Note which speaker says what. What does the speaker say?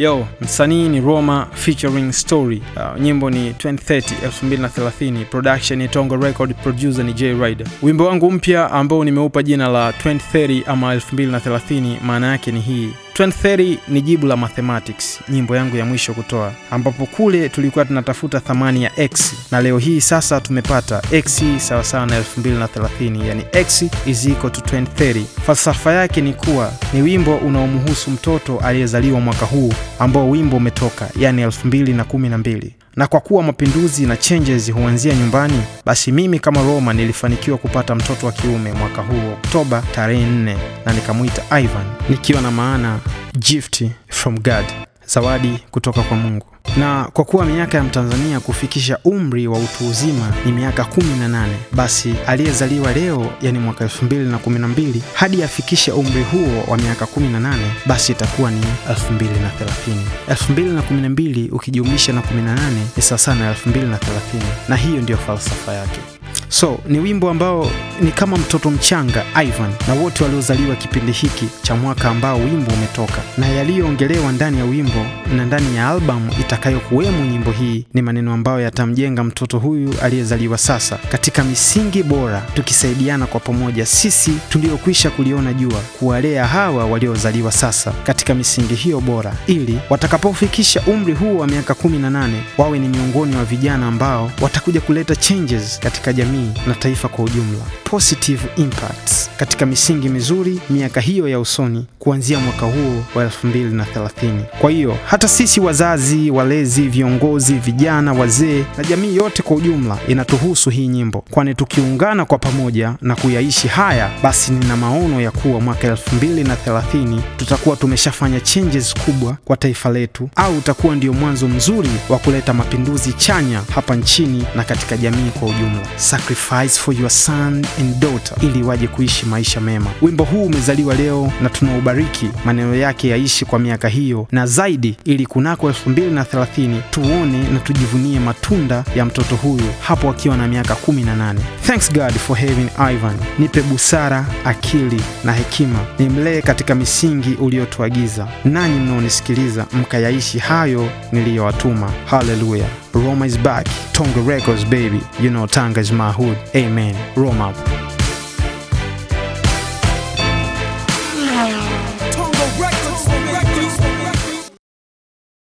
Speaker 1: Yo, msanii ni Roma featuring Story. Uh, nyimbo ni 2030 2030, production ni Tongo Record, producer ni J Rider. Wimbo wangu mpya ambao nimeupa jina la 2030 ama 2030, maana yake ni hii 2030 ni jibu la mathematics, nyimbo yangu ya mwisho kutoa, ambapo kule tulikuwa tunatafuta thamani ya x na leo hii sasa tumepata x sawasawa na 2030, yani x is equal to 2030. Falsafa yake ni kuwa ni wimbo unaomhusu mtoto aliyezaliwa mwaka huu ambao wimbo umetoka, yani 2012 na kwa kuwa mapinduzi na changes huanzia nyumbani, basi mimi kama Roma nilifanikiwa kupata mtoto wa kiume mwaka huu Oktoba tarehe 4, na nikamwita Ivan, nikiwa na maana gift from God, zawadi kutoka kwa Mungu. Na kwa kuwa miaka ya Mtanzania kufikisha umri wa utu uzima ni miaka 18, basi aliyezaliwa leo, yani mwaka 2012 hadi afikishe umri huo wa miaka 18, basi itakuwa ni 2030. 2012 ukijumlisha na 18 ni sawasawa na 2030, na hiyo ndiyo falsafa yake. So ni wimbo ambao ni kama mtoto mchanga Ivan na wote waliozaliwa kipindi hiki cha mwaka ambao wimbo umetoka, na yaliyoongelewa ndani ya wimbo na ndani ya albamu itakayokuwemo nyimbo hii ni maneno ambayo yatamjenga mtoto huyu aliyezaliwa sasa katika misingi bora, tukisaidiana kwa pamoja sisi tuliokwisha kuliona jua kuwalea hawa waliozaliwa sasa katika misingi hiyo bora, ili watakapofikisha umri huu wa miaka 18 wawe ni miongoni wa vijana ambao watakuja kuleta changes katika jamii na taifa kwa ujumla, positive impacts katika misingi mizuri miaka hiyo ya usoni, kuanzia mwaka huo wa 2030. Kwa hiyo hata sisi wazazi, walezi, viongozi, vijana, wazee na jamii yote kwa ujumla inatuhusu hii nyimbo, kwani tukiungana kwa pamoja na kuyaishi haya, basi nina maono ya kuwa mwaka 2030 tutakuwa tumeshafanya changes kubwa kwa taifa letu, au utakuwa ndio mwanzo mzuri wa kuleta mapinduzi chanya hapa nchini na katika jamii kwa ujumla. Sacrifice for your son and daughter, ili waje kuishi maisha mema. Wimbo huu umezaliwa leo na tunaubariki, maneno yake yaishi kwa miaka hiyo na zaidi, ili kunako 2030 tuone na tujivunie matunda ya mtoto huyu hapo akiwa na miaka 18. Thanks God for having Ivan. Nipe busara, akili na hekima, nimlee katika misingi uliotuagiza, nanyi mnaonisikiliza mkayaishi hayo niliyowatuma. Haleluya. Roma is back. Tonga Records baby. You know Tanga is my hood. Amen. Roma.